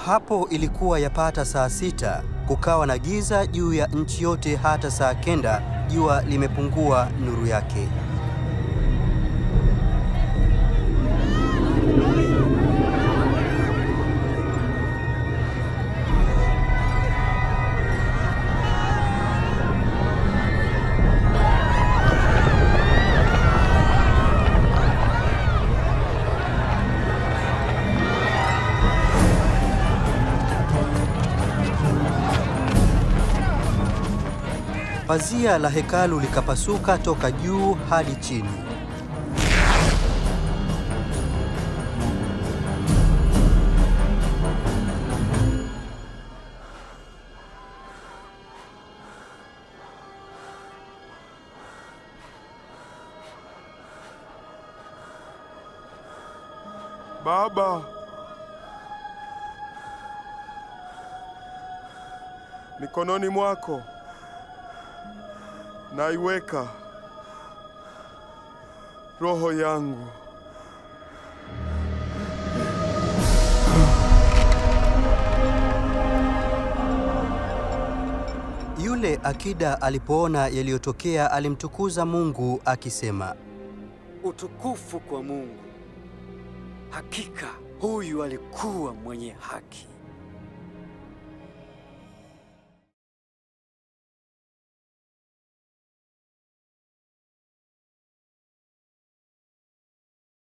Hapo ilikuwa yapata saa sita, kukawa na giza juu ya nchi yote hata saa kenda jua limepungua nuru yake. Pazia la hekalu likapasuka toka juu hadi chini. Baba, mikononi mwako naiweka roho yangu. Yule akida alipoona yaliyotokea alimtukuza Mungu akisema, Utukufu kwa Mungu. Hakika huyu alikuwa mwenye haki.